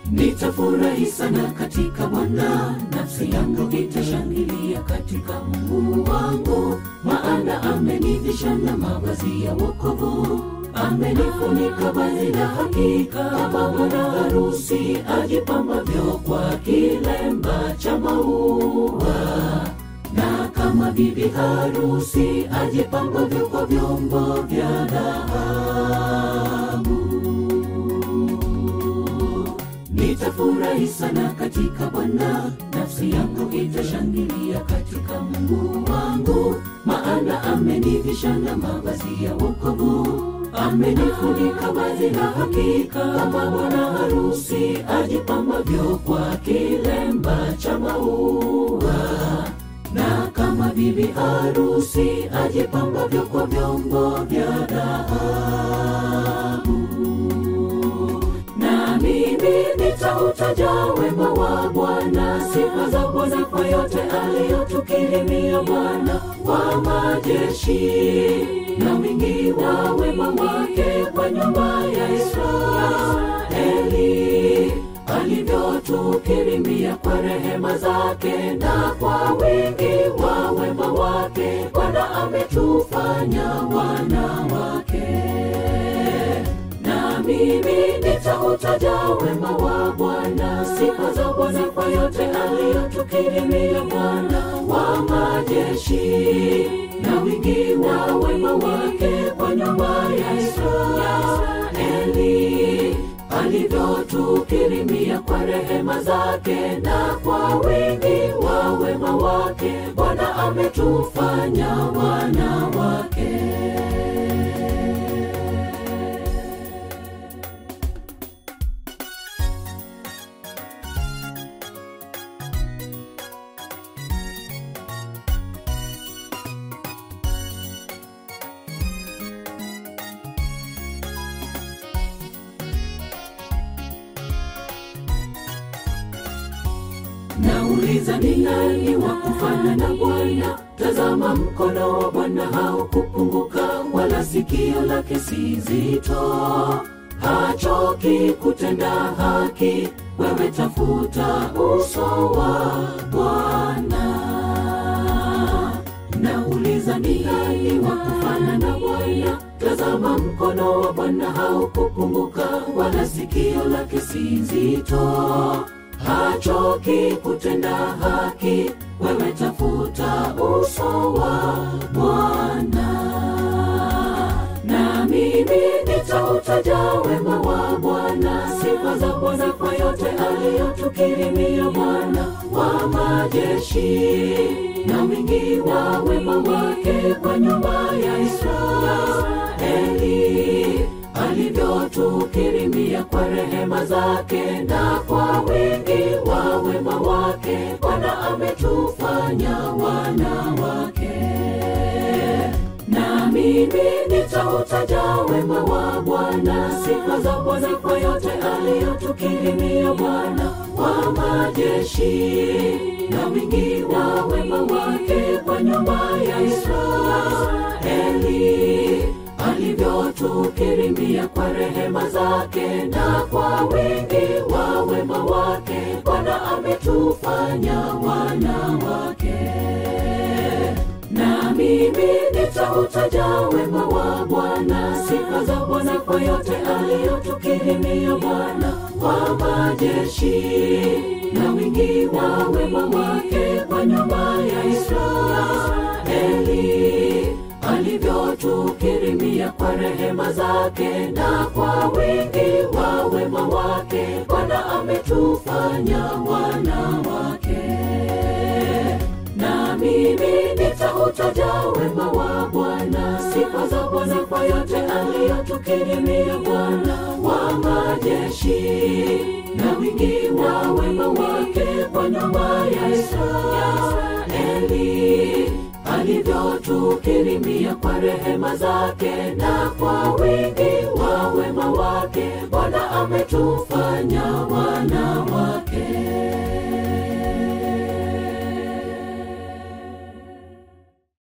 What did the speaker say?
Nitafurahi sana katika Bwana, nafsi yangu itashangilia katika Mungu wangu, maana amenivisha na mavazi ya wokovu, amenifunika vazi la hakika, kama bwana harusi ajipambavyo kwa kilemba cha maua, na kama bibi harusi ajipambavyo kwa vyombo vya dhahabu. Nitafurahi sana katika Bwana, nafsi yangu itashangilia katika Mungu wangu, maana amenivisha na mavazi ya wokovu, amenifunika vazi la hakika, kama bwana harusi ajipambavyo kwa kilemba cha maua, na kama bibi harusi ajipambavyo kwa vyombo vya dhahabu na mimi nitautaja wema wa Bwana, sifa za Bwana kwa yote aliyotukirimia Bwana wa majeshi, na wingi wa wema wake kwa nyumba ya Israeli, alivyotukirimia kwa rehema zake na kwa wingi wa wema wake, Bwana ametufanya wana wake na mimi nitautaja wema wa Bwana, sifa za Bwana kwa yote aliyotukirimia Bwana wa majeshi, na wingi wa wema wake kwa nyumba ya Israeli, alivyotukirimia kwa rehema zake na kwa wingi wa wema wake, Bwana ametufanya wana wake. Nauliza ni nani wa kufana na Bwana? Tazama, mkono wa Bwana haukupunguka, wala sikio lake si zito. Hachoki kutenda haki, wewe tafuta uso wa Bwana. Nauliza ni nani wa kufana na Bwana? Tazama, mkono wa Bwana haukupunguka, wala sikio lake si zito hachoki kutenda haki, wewe tafuta uso wa Bwana. Na mimi nitautaja wema wa Bwana, sifa za Bwana kwa yote aliyotukirimia Bwana wa majeshi, na wingi wa wema wake kwa nyumba ya Israeli alivyotukirimia kwa rehema zake na kwa wingi wa wema wake, Bwana ametufanya wana wake. Na mimi nitautaja wema wa Bwana, sifa za Bwana kwa yote aliyotukirimia Bwana wa majeshi, na wingi wa wema wake kwa nyumba ya Israeli alivyotukirimia kwa rehema zake na kwa wingi wa wema wake, Bwana ametufanya wana wake. Na mimi nitautaja wema wa Bwana, sifa za Bwana kwa yote aliyotukirimia Bwana wa majeshi, na wingi wa wema wake kwa nyumba ya Israeli alivyotukirimia kwa rehema zake na kwa wingi wa wema wake, Bwana ametufanya wana wake. Na mimi nitautaja wema wa Bwana, sifa za Bwana kwa yote aliyotukirimia Bwana wa majeshi, na wingi wa wema wake kwa nyumba ya Israeli alivyotukirimia kwa rehema zake na kwa wingi wa wema wake, Bwana ametufanya wana wake.